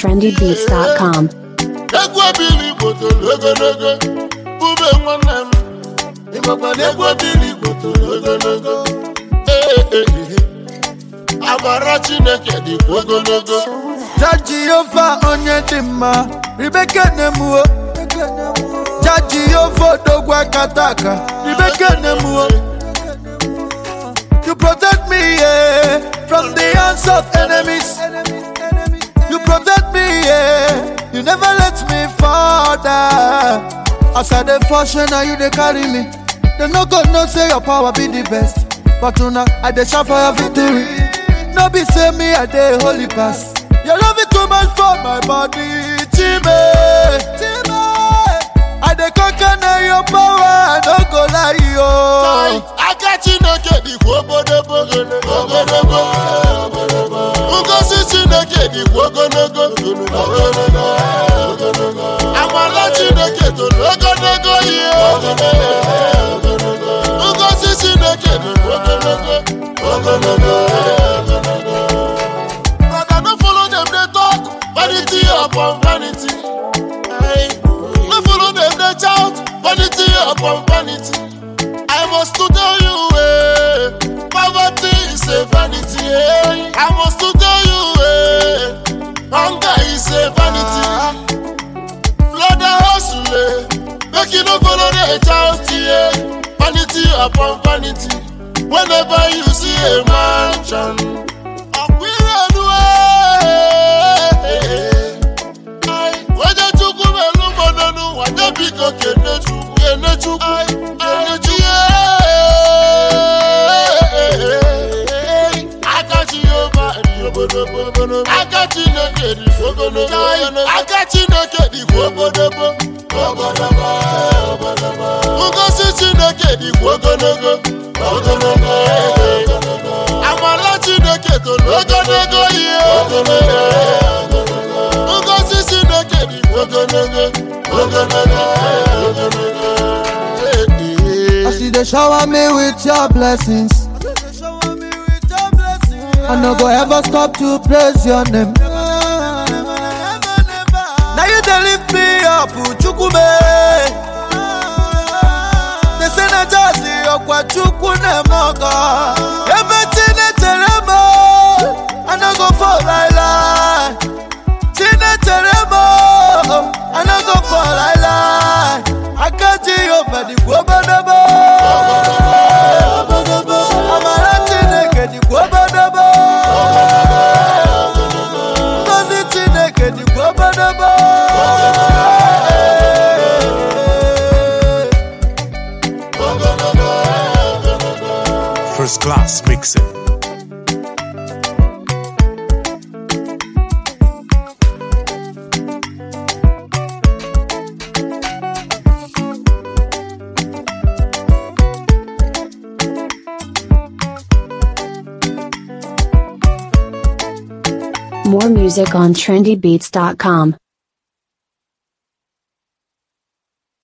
trendybeats.com. egwu ebili igbo toro ogologo bube nwanne m ịmakwa na egwu ebili igbo toro ogologo Ee, ee, ee. amara chineke dịkwa ogologo Ja Jehova onye dị mma ribeke nemuo Ja Jehova odogwu akata aka ribeke nemuo You protect me yeah, from the hands of enemies You protect me yeah, you never let me fall down As I dey function now you dey carry me Dem no go know say your power be the best But una I dey shout for your victory No be say me I dey holy pass Your love is too much for my body Chime Chime I dey conquer na your power I no go lie Tai, yo aka chineke dịkwa obodobo ogologo ngozi chineke dịkwa ogologo amala chineke toro ogologo ihe ngozi chineke dịkwa ogologo But I no follow them dey talk vanity upon vanity. No follow them dey shout vanity upon vanity. I must to tell you, eh, poverty is a vanity. Eh. I must to tell you, eh, hunger is a vanity. Blood and hustle, eh, make you no follow the shout, eh. Vanity upon vanity. Whenever you see a mansion, akwirenu, eh. Ai, onye chukwu melu mmanụ n'ụwa nye biko kene chukwu kene chukwu kene chukwu aka Jehova dị obodobo aka Chineke dị ogologo aka Chineke dịkwa obodobo ngozi Chineke dịkwa ogologo ogologo amala Chineke toro ogologo ihe ngozi Chineke dịkwa ogologo ogologo ogologo As you dey shower me with your blessings I no go ever stop to praise your name. Now you dey lift me up, Chukwume. They say na just ọkwa Chukwu na-emọkọ. Ebe Chinechere m, I no go fall like lie. Chinechere m, I no go fall like lie. Aka Jehova dịkwa obodobo. Amara Chineke dịkwa obodobo. Ngozi Chineke dịkwa obodobo. First class mixing. More music on trendybeats.com.